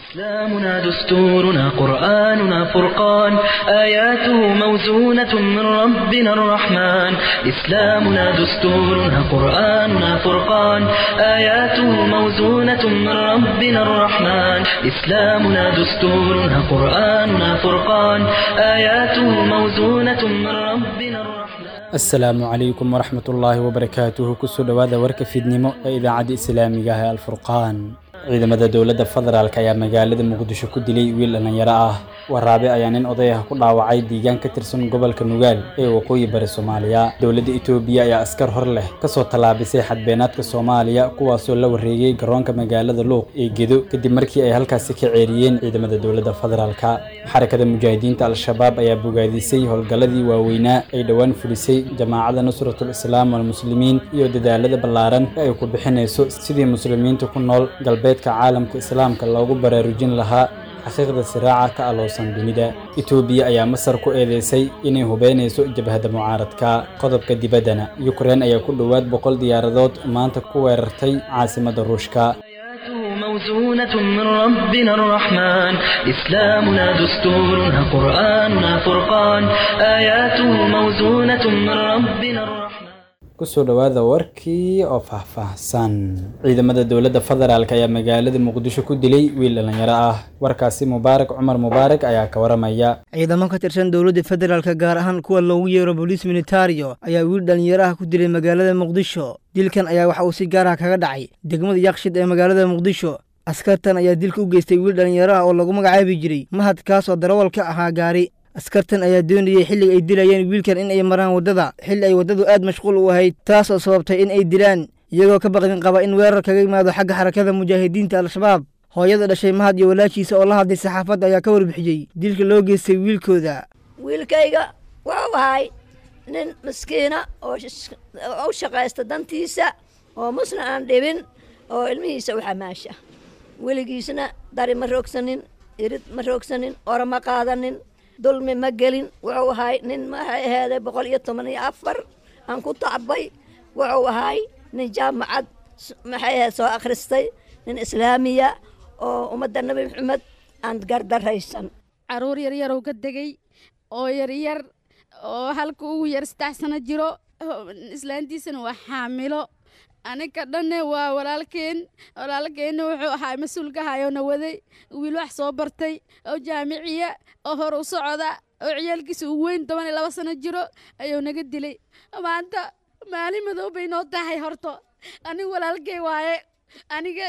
إسلامنا دستورنا قرآننا فرقان آياته موزونة من ربنا الرحمن إسلامنا دستورنا قرآننا فرقان آياته موزونة من ربنا الرحمن إسلامنا دستورنا قرآننا فرقان آياته موزونة من ربنا الرحمن asalaamu calaykum waraxmat ullaahi wabarakaatuhu kusoo dhowaada warka fiidnimo ee idaacadda islaamiga ah ee alfurqaan ciidamada dowladda federaalk ayaa magaalada muqdisho ku dilay wiil dhallinyaro ah waraabe ayaa nin oday ah ku dhaawacay deegaan ka tirsan gobolka nugaal ee waqooyi bari soomaaliya dowladda itoobiya ayaa askar hor leh kasoo tallaabisay xadbeenaadka soomaaliya kuwaasoo la wareegay garoonka magaalada luuq ee gedo kadib markii ay halkaasi ka ceeriyeen ciidamada dowladda federaalka xarakada mujaahidiinta al-shabaab ayaa bogaadisay howlgalladii waaweynaa ay dhowaan fulisay jamaacadda nusratul islaam walmuslimiin iyo dadaalada ballaaran ee ay ku bixinayso sidii muslimiinta ku nool galbeedka caalamka islaamka loogu baraarujin lahaa xaqiiqda siraaca ka aloosan dunida itoobiya ayaa masar ku eedeysay inay hubeynayso jabhadda mucaaradka qodobka dibaddana yukrain ayaa ku dhowaad boqol diyaaradood maanta ku weerartay caasimadda ruushka آياته موزونة من ربنا الرحمن إسلامنا دستورنا قرآننا فرقان آياته موزونة من ربنا الرحمن kusoo dhowaada warkii oo faahfaahsan ciidamada dowladda federaalk ayaa magaalada muqdisho ku dilay wiil dhallinyaro ah warkaasi mubaarak cumar mubaarak ayaa ka waramaya ciidamo ka tirsan dowladda federaalka gaar ahaan kuwa loogu yeero boliis militario ayaa wiil dhallinyaro ah ku dilay magaalada muqdisho dilkan ayaa waxa uu si gaar ah kaga dhacay degmada yakshid ee magaalada muqdisho askartan ayaa dilka u geystay wiil dhallinyaro ah oo lagu magacaabi jiray mahad kaas oo darawal ka ahaa gaari askartan ayaa doonayay xilliga ay dilayeen wiilkan in ay maraan waddada xilli ay waddadu aad mashquul u ahayd taas oo sababtay in ay dilaan iyagoo ka baqdin qaba in weerar kaga yimaado xagga xarakada mujaahidiinta al-shabaab hooyada dhashay mahad iyo walaashiisa oo la hadlay saxaafadda ayaa ka warbixiyey dilka loo geystay wiilkooda wiilkayga wuxuu ahay nin miskiina oo u shaqaysta dantiisa oo musna aan dhibin oo ilmihiisa u xamaasha weligiisna dari ma roogsanin irid ma roogsanin ora ma qaadanin dulmi ma gelin wuxuu ahay nin maxay aheeday boqol iyo toban iyo afar aan ku tacbay wuxuu ahay nin jaamacad maxay aheed soo akhristay nin islaamiya oo ummadda nebi maxamed aan gardaraysan caruur yaryarow ka degay oo yaryar oo halka ugu yar saddex sano jiro islaantiisana waa xaamilo aniga dhanne waa walaalkeen walaalkeenna wuxuu ahaa mas-uulka hayona waday wiil wax soo bartay oo jaamiciya oo hor u socda oo ciyaalkiisa uu weyn toban iyo laba sano jiro ayuu naga dilay maanta maalin madow bay noo tahay horto aniga walaalkey waaye aniga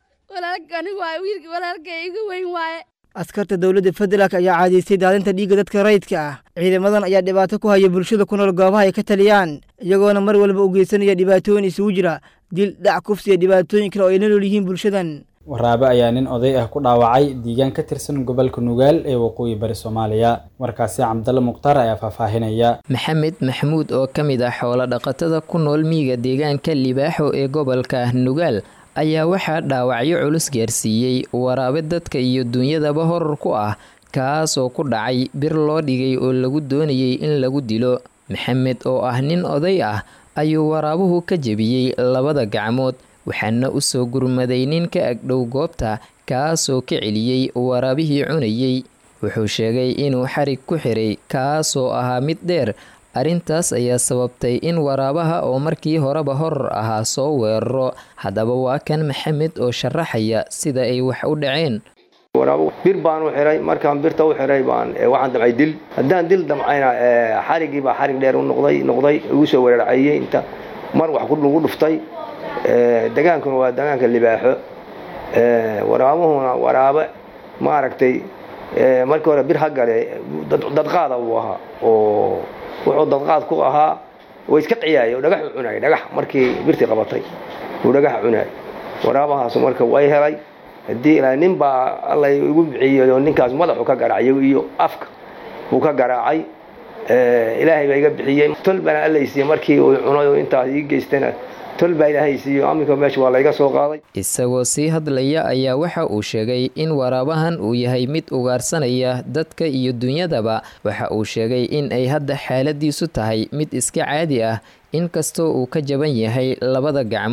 aniga waaye wiilka walaalkey iga weyn waaye askarta dowladda federaalk ayaa caadaystay daadinta dhiigga dadka rayidka ah ciidamadan ayaa dhibaato ku haya bulshada ku nool goobaha ay ka taliyaan iyagoona mar walba u geysanaya dhibaatooyin isugu jira dil dhac kufsi iyo dhibaatooyin kale oo ay la nool yihiin bulshadan waraabe ayaa nin oday ah ku dhaawacay deegaan ka tirsan gobolka nugaal ee waqooyi bari soomaaliya warkaasi cabdalle mukhtaar ayaa faahfaahinaya maxamed maxamuud oo ka mid ah xoolo dhaqatada ku nool miyiga deegaanka libaaxo ee gobolka nugaal ayaa waxaa dhaawacyo culus gaarsiiyey waraabe dadka iyo duunyadaba horar ku ah kaas oo ku dhacay bir loo dhigay oo lagu doonayay in lagu dilo maxamed oo ah nin oday ah ayuu waraabuhu ka jebiyey labada gacmood waxaana u soo gurmaday nin ka agdhow goobta kaasoo ka celiyey waraabihii cunayey wuxuu sheegay inuu xarig ku xiray kaasoo ahaa mid dheer arrintaas ayaa sababtay in waraabaha oo markii horeba horar ahaa soo weeraro haddaba waa kan maxamed oo sharaxaya sida ay wax u dhaceen waraabo bir baan u xiray markaan birta u xiray baan waxaan damcay dil haddaan dil damcayna xarigii baa xarig dheer u noqday noqday igu soo weerarcayey inta mar wax lagu dhuftay degaankuna waa degaanka libaaxo waraabuhuna waraabe maaragtay markii hore bir ha gale dadqaada uu ahaa oo wuxuu dadqaad ku ahaa way iska ciyaayay oo dhagax u cunayay dhagax markii birtii qabatay uu dhagax cunayay waraabahaas marka way helay haddii ilaa nin baa alla igu bixiyey oo ninkaas madaxu ka garaacay iyo afka uu ka garaacay ilaahay baa iga bixiyey tol bana allaysiiye markii uu cunay oo intaas ii geystana tol baa ilaahay siiyo aminka meesha waa layga soo qaaday isagoo sii hadlaya ayaa waxa uu sheegay in waraabahan uu yahay mid ugaarsanaya dadka iyo dunyadaba waxa uu sheegay in ay hadda xaaladiisu tahay mid iska caadi ah inkastoo uu ka jaban yahay labada gacmood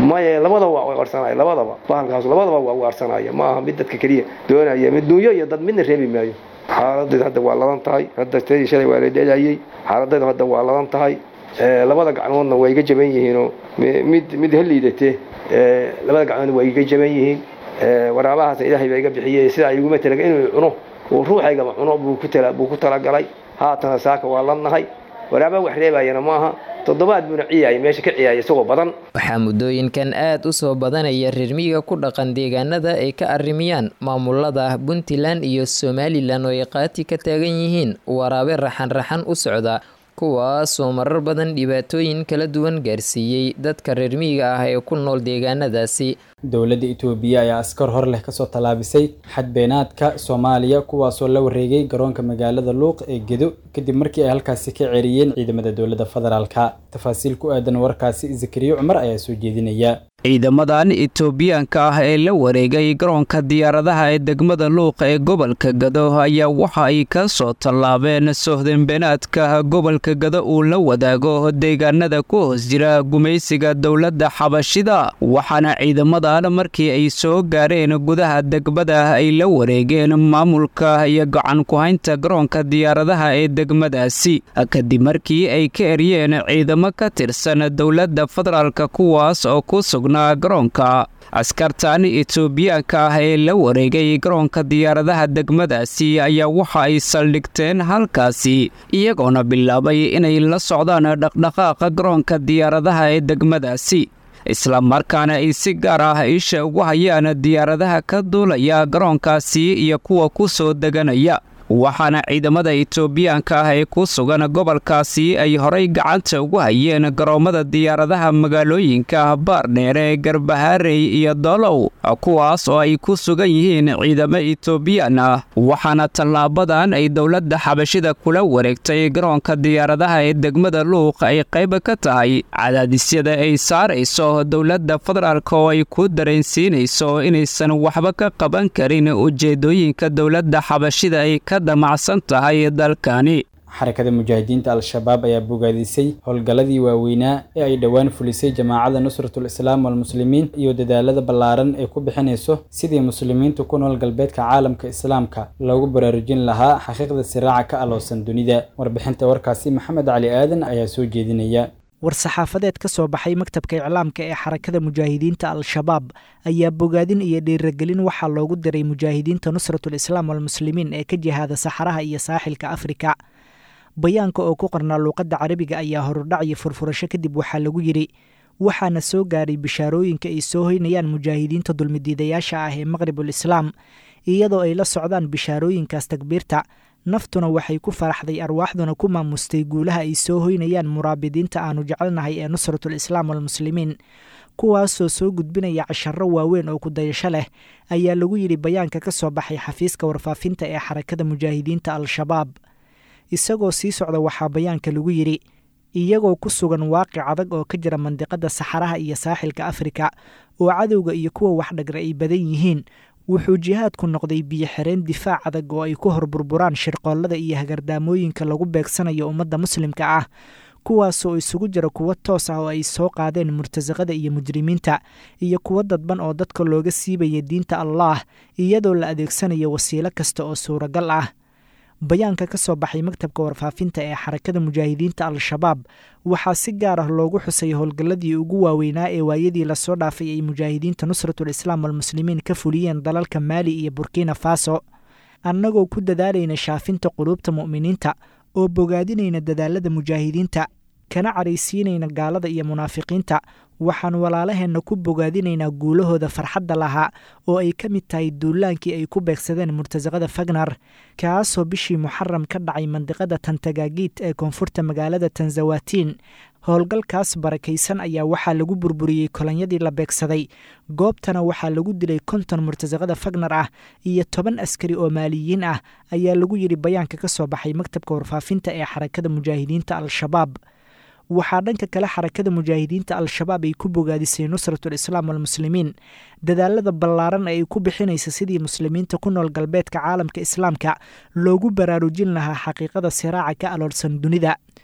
maya labadaba waa ugaarsanaya labadaba bahalkaas labadaba waa ugaarsanaya ma aha mid dadka keliya doonaya mid dunyo iyo dad midna reebi maayo xaaladeedu hadda waa ladan tahay hadda tadii shalay waa la dhelayay xaaladeedu hadda waa ladan tahay labada gacmoodna waa iga jaban yihiinoo mid mid haliidate labada gacmoodna waa iga jaban yihiin waraabahaasna ilaahay baa iga bixiyey sidaa iguma talaga inuu cuno uu ruuxaygaba cuno buu ku talagalay haatana saaka waa ladnahay waraaba wax reebayana maaha toddobaad buuna ciyaaya meesha ka ciyaaya isagoo badan waxaa muddooyinkan aad u soo badanaya reermiyiga ku dhaqan deegaanada ay ka arrimiyaan maamulada puntland iyo somalilan oo ay qaati ka taagan yihiin waraabe raxan-raxan u socda kuwaasoo marar badan dhibaatooyin kala duwan gaarsiiyey dadka reermiyiga ah ee ku nool deegaanadaasi dowladda itoobiya ayaa askar hor leh kasoo tallaabisay xadbeenaadka soomaaliya kuwaasoo la wareegay garoonka magaalada luuq ee gedo kadib markii ay halkaasi ka ceriyeen ciidamada dowladda federaalka tafaasiil ku aadan warkaasi zakariya cumar ayaa soo jeedinaya ciidamadan itoobiyaanka ah ee la wareegay garoonka diyaaradaha ee degmada luuq ee gobolka gado ayaa waxa ay ka soo tallaabeen sohdinbeenaadka gobolka gado uu la wadaago deegaanada ku hoos jira gumaysiga dowladda xabashida waxaana ciidamadan markii ay soo gaareen gudaha degmada ay la wareegeen maamulka iyo gacan ku-haynta garoonka diyaaradaha ee degmadaasi kadib markii ay ka eryeen ciidamo ka tirsan dowladda federaalk kuwaas oo ku sugnaa garoonka askartan itoobiyaanka ah ee la wareegay garoonka diyaaradaha degmadaasi ayaa waxa ay saldhigteen halkaasi iyagoona bilaabay inay la socdaan dhaqdhaqaaqa garoonka diyaaradaha ee degmadaasi isla markaana ay si gaar ah isha ugu hayaan diyaaradaha ka duulaya garoonkaasi iyo kuwa ku soo deganaya waxaana ciidamada itoobiyaanka ah ee ku sugan gobolkaasi ay horay gacanta ugu hayeen garoommada diyaaradaha magaalooyinka baardheere garbaharey iyo dolow kuwaas oo ay ku sugan yihiin ciidamo itoobiyaan ah waxaana tallaabadan ay dowladda xabashida kula wareegtay garoonka diyaaradaha ee degmada luuq ay qayb ka tahay cadaadisyada ay saarayso dowladda federaalk oo ay ku dareensiinayso inaysan waxba ka qaban karin ujeedooyinka dowladda xabashida ay ka damacsan tahay dalkani xarakada mujaahidiinta al-shabaab ayaa bogaadisay howlgalladii waaweynaa ee ay dhowaan fulisay jamaacada nusratul islaam walmuslimiin iyo dadaalada ballaaran ee ku bixinayso sidii muslimiinta ku nool galbeedka caalamka islaamka loogu baraarujin lahaa xaqiiqda siraaca ka aloosan dunida warbixinta warkaasi maxamed cali aadan ayaa soo jeedinaya war-saxaafadeed ka soo baxay maktabka iclaamka ee xarakada mujaahidiinta al-shabaab ayaa bogaadin iyo dhiiragelin waxaa loogu diray mujaahidiinta nusratul islaam walmuslimiin ee ka jihaada saxaraha iyo saaxilka afrika bayaanka oo ku qornaa luuqadda carabiga ayaa horudhac iyo furfurasho kadib waxaa lagu yidhi waxaana soo gaaray bishaarooyinka ay soo hoynayaan mujaahidiinta dulmidiidayaasha ah ee maqribul islaam iyadoo ay la socdaan bishaarooyinkaas takbiirta naftuna waxay ku faraxday arwaaxduna ku maamustay guulaha ay soo hoynayaan muraabidiinta aanu jecelnahay ee nusratul islaam walmuslimiin kuwaasoo soo gudbinaya casharro waaweyn oo kudayasho leh ayaa lagu yidhi bayaanka ka soo baxay xafiiska warfaafinta ee xarakada mujaahidiinta al-shabaab isagoo sii socda waxaa bayaanka lagu yidhi iyagoo ku sugan waaqic adag oo ka jira mandiqadda saxaraha iyo saaxilka afrika oo cadowga iyo kuwa waxdhagra ay badan yihiin wuxuu jihaadku noqday biyo xireen difaac adag oo ay ku hor burburaan shirqoollada iyo hagardaamooyinka lagu beegsanayo ummadda muslimka ah kuwaasoo isugu jira kuwo toos ah oo ay soo qaadeen murtasaqada iyo mujrimiinta iyo kuwo dadban oo dadka looga siibaya diinta allaah iyadoo la adeegsanayo wasiilo kasta oo suuragal ah bayaanka ka soo baxay maktabka warfaafinta ee xarakada mujaahidiinta al-shabaab waxaa si gaar ah loogu xusay howlgalladii ugu waaweynaa ee waayadii lasoo dhaafay ay mujaahidiinta nusratul islaam walmuslimiin ka fuliyeen dalalka maali iyo burkina faso annagoo ku dadaalayna shaafinta quluubta mu'miniinta oo bogaadinayna dadaalada mujaahidiinta kana caraysiinayna gaalada iyo munaafiqiinta waxaan walaalaheenna ku bogaadinaynaa guulahooda farxadda lahaa oo ay ka mid tahay duulaankii ay ku beegsadeen murtasaqada fagnar kaasoo bishii muxaram ka dhacay mandiqada tantagaagiid ee koonfurta magaalada tanzawatiin howlgalkaas barakaysan ayaa waxaa lagu burburiyey kolonyadii la beegsaday goobtana waxaa lagu dilay konton murtasaqada fagnar ah iyo toban askari oo maaliyiin ah ayaa lagu yidhi bayaanka ka soo baxay maktabka warfaafinta ee xarakada mujaahidiinta al-shabaab waxaa dhanka kale xarakada mujaahidiinta al-shabaab ay ku bogaadisay nusratul islaam walmuslimiin dadaalada ballaaran ee ay ku bixinaysa sidii muslimiinta ku nool galbeedka caalamka islaamka loogu baraarujin lahaa xaqiiqada siraaca ka aloolsan dunida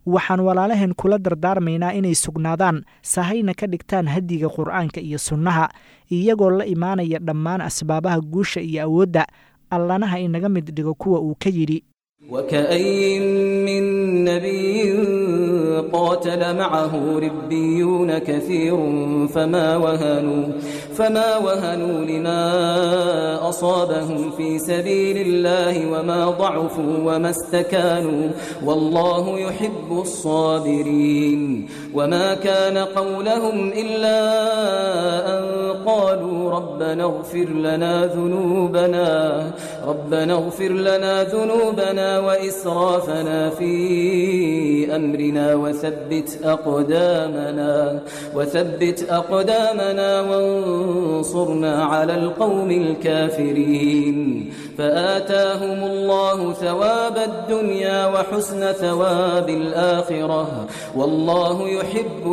waxaan walaalaheen kula dardaarmaynaa inay sugnaadaan sahayna ka dhigtaan hadiga qur'aanka iyo sunnaha iyagoo la imaanaya dhammaan asbaabaha guusha iyo awoodda allanaha inaga mid dhigo kuwa uu ka yidhi وكأين من نبي قاتل معه ربيون كثير فما وهنوا فما وهنوا لما أصابهم في سبيل الله وما ضعفوا وما استكانوا والله يحب الصابرين وما كان قولهم إلا أن قالوا ربنا اغفر لنا ذنوبنا ربنا اغفر لنا ذنوبنا وإسرافنا في أمرنا وثبت أقدامنا وثبت أقدامنا وانصرنا على القوم الكافرين فآتاهم الله ثواب الدنيا وحسن ثواب الآخرة والله يحب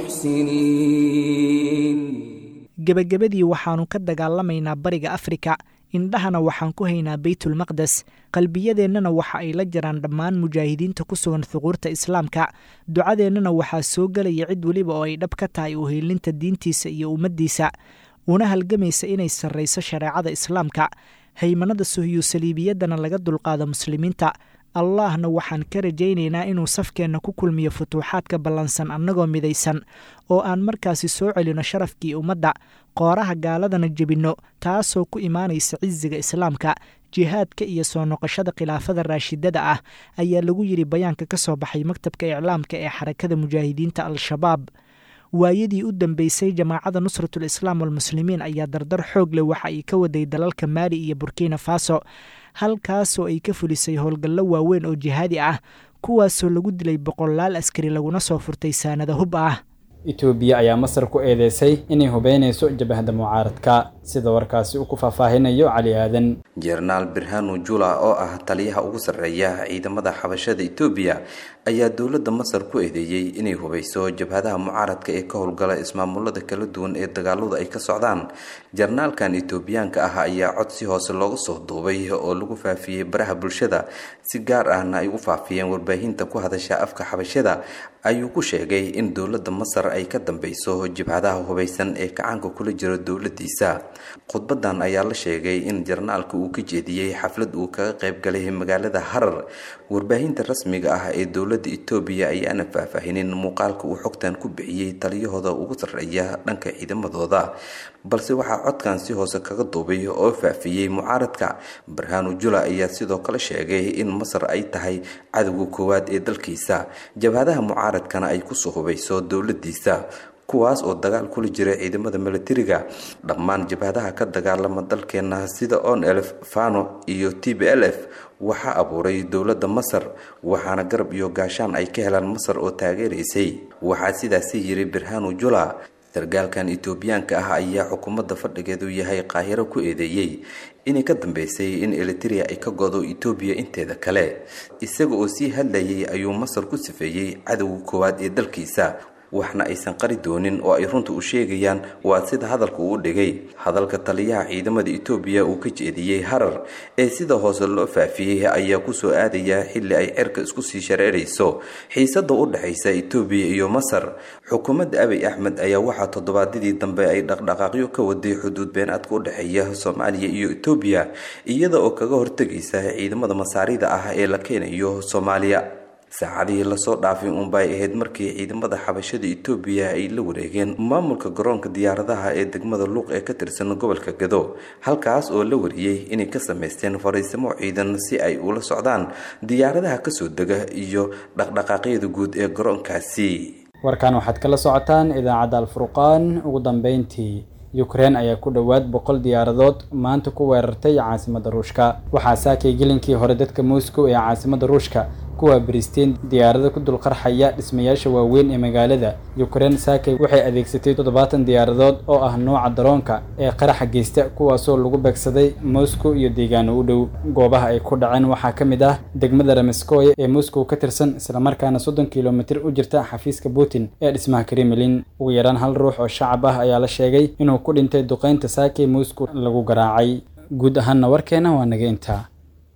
المحسنين gebagabadii waxaannu ka dagaalamaynaa bariga afrika indhahana waxaan ku haynaa beytulmaqdes qalbiyadeennana waxa ay la jiraan dhammaan mujaahidiinta ku sugan thuquurta islaamka ducadeennana waxaa soo gelaya cid weliba oo ay dhab ka tahay uheelinta diintiisa iyo ummaddiisa una halgamaysa inay sarrayso shareecada islaamka haymanada suhiyu saliibiyaddana laga dulqaado muslimiinta allahna waxaan ka rajaynaynaa inuu safkeenna ku kulmiyo futuuxaadka ballansan annagoo midaysan oo aan markaasi soo celino sharafkii ummadda qooraha gaaladana jebinno taasoo ku imaanaysa cisiga islaamka jihaadka iyo soo noqoshada khilaafada raashidada ah ayaa lagu yidhi bayaanka ka soo baxay maktabka iclaamka ee xarakada mujaahidiinta al-shabaab waayadii u dambeysay jamaacada nusratul islaam walmuslimiin ayaa dardar xoog leh waxa ay ka waday dalalka maali iyo burkina faso halkaasoo ay ka fulisay howlgallo waaweyn oo jihaadi ah kuwaasoo lagu dilay boqolaal askari laguna soo furtay saanada hub ah itoobiya ayaa masar ku eedeysay inay hubeynayso jabahda mucaaradka sida warkaasi uu ku faahfaahinayo cali aadan jenaraal birhanu jula oo ah taliyaha ugu sarreeya ciidamada xabashada itoobiya ayaa dowladda masar ku eedeeyey inay hubeyso jabhadaha mucaaradka ee ka howlgala ismaamulada kala duwan ee dagaaladu ay ka socdaan jenaraalkan itoobiyaanka ah ayaa cod si hoose looga soo duubay oo lagu faafiyey baraha bulshada si gaar ahna ay u faafiyeen warbaahinta ku hadasha afka xabashada ayuu ku sheegay in dowladda masar ay ka dambeyso jabhadaha hubeysan ee kacaanka kula jiro dowladiisa khudbadan ayaa la sheegay in jenaraalka uu ka jeediyey xaflad uu kaga qayb galay magaalada harar warbaahinta rasmiga ah ee dowladda itoobiya ayaana faahfaahinin muuqaalka uu xogtan ku bixiyey taliyahooda ugu sarreeya dhanka ciidamadooda balse waxaa codkan si hoose kaga duubay oo faafiyey mucaaradka barhanu jula ayaa sidoo kale sheegay in masar ay tahay cadowga koowaad ee dalkiisa jabhadaha mucaaradkana ay kusoo hubeyso dowladiisa kuwaas oo dagaal kula jira ciidamada milatariga dhammaan jabhadaha ka dagaalama dalkeena sida on elf fano iyo t b l f waxaa abuuray dowladda masar waxaana garab iyo gaashaan ay ka helaan masar oo taageeraysay waxaa sidaasi yiri birhanu jula sargaalkan etoobiyaanka ah ayaa xukuumadda fadhigeedu yahay qaahiro ku eedeeyey inay ka dambeysay in eliteria ay ka godo etoobiya inteeda kale isaga oo sii hadlayay ayuu masar ku sifeeyey cadowga koowaad ee dalkiisa waxna aysan qari doonin oo ay runta u sheegayaan waa sida hadalka uu dhigay hadalka taliyaha ciidamada etoobiya uu ka jeediyey harar ee sida hoose loo faafiyey ayaa kusoo aadaya xilli ay cerka isku sii shareerayso xiisada u dhexaysa etoobiya iyo masar xukuumadda abiy axmed ayaa waxaa toddobaadyadii dambe ay dhaqdhaqaaqyo ka waday xuduud beenaadka u dhexeeya soomaaliya iyo etoobiya iyada oo kaga hortegaysa ciidamada masaarida ah ee la keenayo soomaaliya saacadihii lasoo dhaafay uunba ay ahayd markii ciidamada xabashada etoobiya ay la wareegeen maamulka garoonka diyaaradaha ee degmada luuq ee ka tirsan gobolka gado halkaas oo la wariyey inay ka sameysteen fariisimo ciidan si ay ula socdaan diyaaradaha kasoo dega iyo dhaqdhaqaaqyada guud ee garoonkaasi warkan waxaad kala socotaan idaacadda alfurqaan ugu dambeyntii yukrain ayaa ku dhowaad boqol diyaaradood maanta ku weerartay caasimadda ruushka waxaa saakay gelinkii hore dadka moscow ee caasimadda ruushka kuwaa baristeen diyaarado ku dulqarxaya dhismayaasha waaweyn ee magaalada yukrain saakay waxay adeegsatay toddobaatan diyaaradood oo ah nooca daroonka ee qaraxa geysta kuwaasoo lagu beegsaday moscow iyo deegaano u dhow goobaha ay ku dhaceen waxaa ka mid ah degmada rameskoye ee moscow ka tirsan islamarkaana soddon kilomitir u jirta xafiiska putin ee dhismaha kremlin ugu yaraan hal ruux oo shacab ah ayaa la sheegay inuu ku dhintay duqeynta saakay moscow lagu garaacay guud ahaanna warkeena waa naga intaa